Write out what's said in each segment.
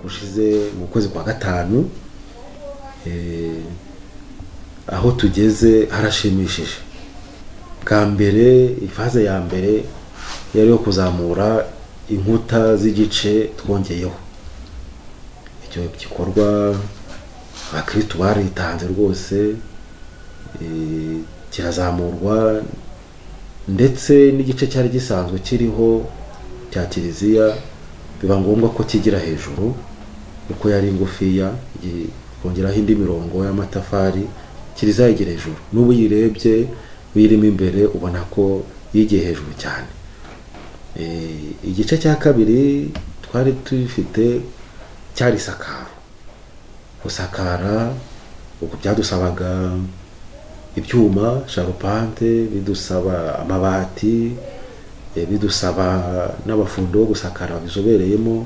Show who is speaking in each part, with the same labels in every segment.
Speaker 1: gushize mu kwezi kwa gatanu aho tugeze harashimishije bwa mbere ivaze ya mbere yari yo kuzamura inkuta z'igice twongeyeho icyo gikorwa abakirisitu baritanze rwose kirazamurwa ndetse n'igice cyari gisanzwe kiriho cya kiliziya biba ngombwa ko kigira hejuru kuko yari ingufiya kongeraho indi mirongo y'amatafari kiliziya yigira hejuru n'ubu uyirebye uyirimo imbere ubona ko yigiye hejuru cyane igice cya kabiri twari tufite cyari isakaro gusakara ubwo byadusabaga ibyuma sharupante bidusaba amabati bidusaba n'abafundo bo gusakara bizobereyemo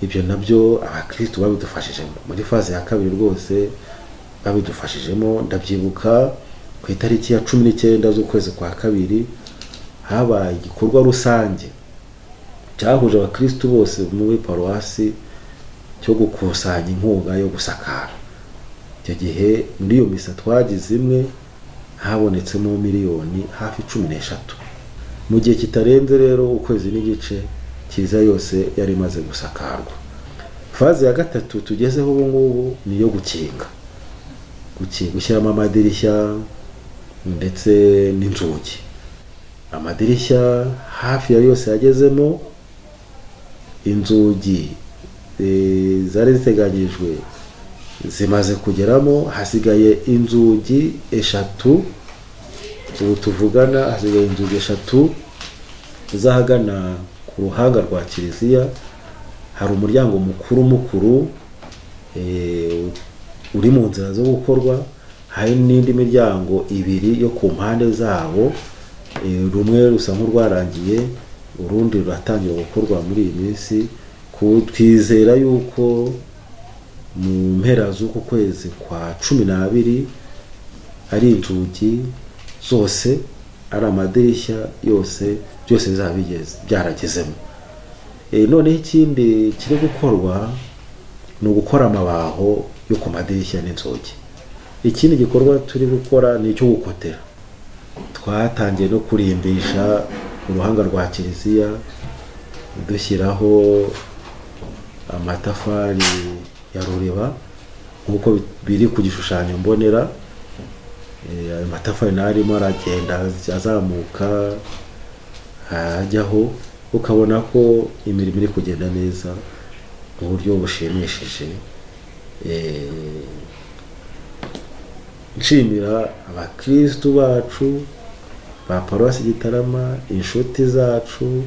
Speaker 1: ibyo nabyo abakirisitu babidufashijemo muri faze ya kabiri rwose babidufashijemo ndabyibuka ku itariki ya cumi n'icyenda z'ukwezi kwa kabiri habaye igikorwa rusange cyahuje abakirisitu bose muri paruwasi cyo gukusanya inkunga yo gusakara icyo gihe muri iyo misa twagize imwe habonetsemo miliyoni hafi cumi n'eshatu mu gihe kitarenze rero ukwezi n'igice cyiza yose yari imaze gusakarwa faze ya gatatu tugezeho ubu ngubu ni iyo gukinga gushyiramo amadirishya ndetse n'inzugi amadirishya hafi ya yose yagezemo inzugi zari ziteganyijwe zimaze kugeramo hasigaye inzugi eshatu ubu tuvugana hasigaye inzugi eshatu z'ahagana ku ruhanga rwa kiliziya hari umuryango mukuru mukuru uri mu nzira zo gukorwa hari n'indi miryango ibiri yo ku mpande zabo rumwe rusa nk'urwarangiye urundi ruratangira gukorwa muri iyi minsi twizera yuko mu mpera z'uku kwezi kwa cumi n'abiri ari inzugi zose ari amadirishya yose byose bizaba byaragezemo noneho ikindi kiri gukorwa ni ugukora amabaho yo ku madirishya n'inzugi ikindi gikorwa turi gukora ni icyo gukotera twatangiye no kurimbisha uruhanga rwa kiliziya dushyiraho amatafari ya ruriba nk'uko biri ku gishushanyo mbonera ayo matafari nayo arimo aragenda azamuka ajyaho ukabona ko imirimo iri kugenda neza mu buryo bushimishije nshimira abakirisitu bacu ba paruwasi gitarama inshuti zacu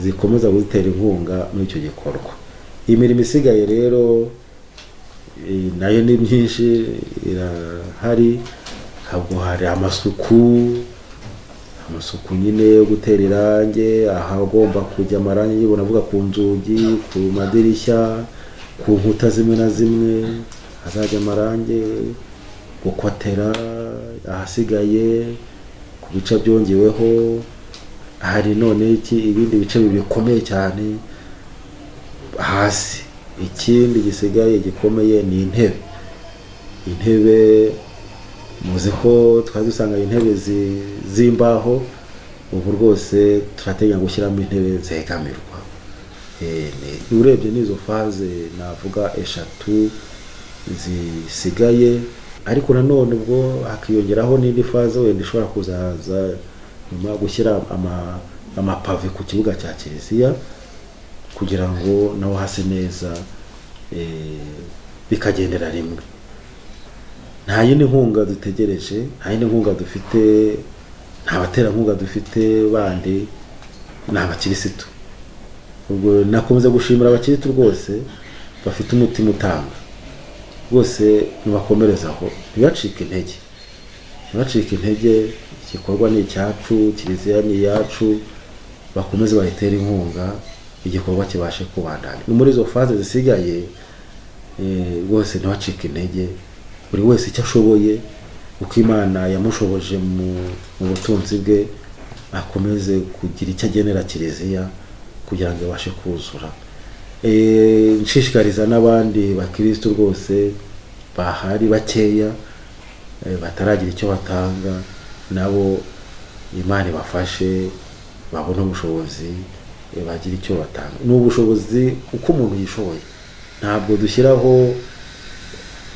Speaker 1: zikomeza gutera inkunga muri icyo gikorwa imirimo isigaye rero nayo ni myinshi irahari ntabwo hari amasuku amasuku nyine yo gutera irangi ahagomba kujya amarangi ubona avuga ku nzugi ku madirishya ku nkuta zimwe na zimwe hazajya amarangi gukotera ahasigaye ku bice byongeweho hari none iki ibindi bice bikomeye cyane hasi ikindi gisigaye gikomeye ni intebe intebe muzi ko twari dusanga intebe z'imbaho ubu rwose turateganya gushyiramo intebe zegamirwa urebye n'izo faze navuga eshatu zisigaye ariko nanone ubwo hakiyongeraho n'indi faze wenda ishobora kuzaza nyuma gushyira amapave ku kibuga cya kiliziya kugira ngo naho hase neza bikagendera rimwe nta yindi nkunga dutegereje nta yindi nkunga dufite nta baterankunga dufite bandi ni abakirisitu ubwo nakomeza gushimira abakirisitu rwose bafite umutima utanga rwose ntibakomerezaho ntibacike intege ntibacike intege igikorwa ni icyacu kiliziya ni iyacu bakomeze bayitere inkunga igikorwa kibashe kubandanya ni muri izo faze zisigaye rwose ntibacike intege buri wese icyo ashoboye uko imana yamushoboje mu butunzi bwe akomeze kugira icyo agenera kiliziya kugira ngo ibashe kuzura Eh, nshishikariza n'abandi bakirisitu rwose bahari bakeya eh, bataragira icyo batanga nabo imana ibafashe babone ubushobozi eh, bagire icyo batanga ni ubushobozi uko umuntu yishoboye ntabwo dushyiraho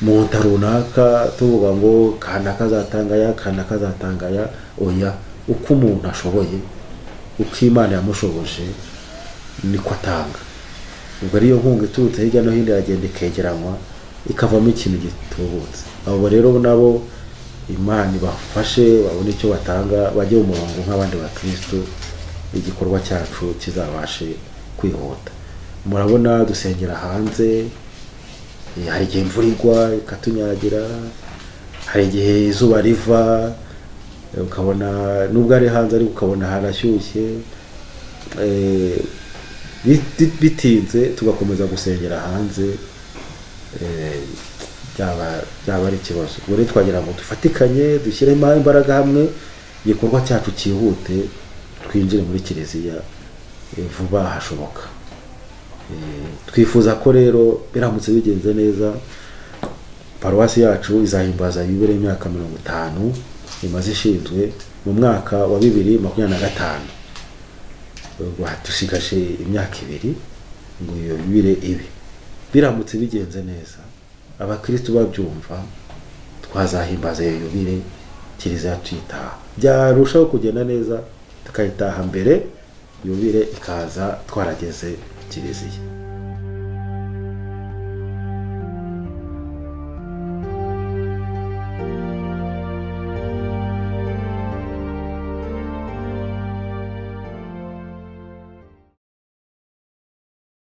Speaker 1: mu nta runaka tuvuga ngo kanaka azatangaya kanaka azatangaya oya uko umuntu ashoboye uko imana yamushoboje niko atanga ubwo ariyo nkunga iturutse hirya no hino iragenda ikegeranwa ikavamo ikintu gitubutse abo rero nabo imana ibafashe babone icyo batanga bajye mu murongo nk'abandi bakirisitu igikorwa cyacu kizabashe kwihuta murabona dusengera hanze eh, hari igihe imvura igwa ikatunyagira hari igihe izuba riva eh, ukabona nubwo ari hanze ariko ukabona harashyushye eh, biti- bitinze tugakomeza gusengera hanze eh, byaba byaba ari ikibazo ubwo rero twagira ngo dufatikanye dushyiremo imbaraga hamwe igikorwa cyacu cyihute twinjire muri kiliziya eh, vuba hashoboka Eh, twifuza ko rero biramutse bigenze neza paruwasi yacu izahimbaza yubile imyaka mirongo itanu imaze ishinzwe mu mwaka wa bibiri makumyabiri na gatanu ubwo dusigaje imyaka ibiri ngo iyo bibire ibe biramutse bigenze neza abakristu babyumva twazahimbaza iyo yubile kiliziya tuyitaha byarushaho kugenda neza tukayitaha mbere yubile ikaza twarageze kiliziya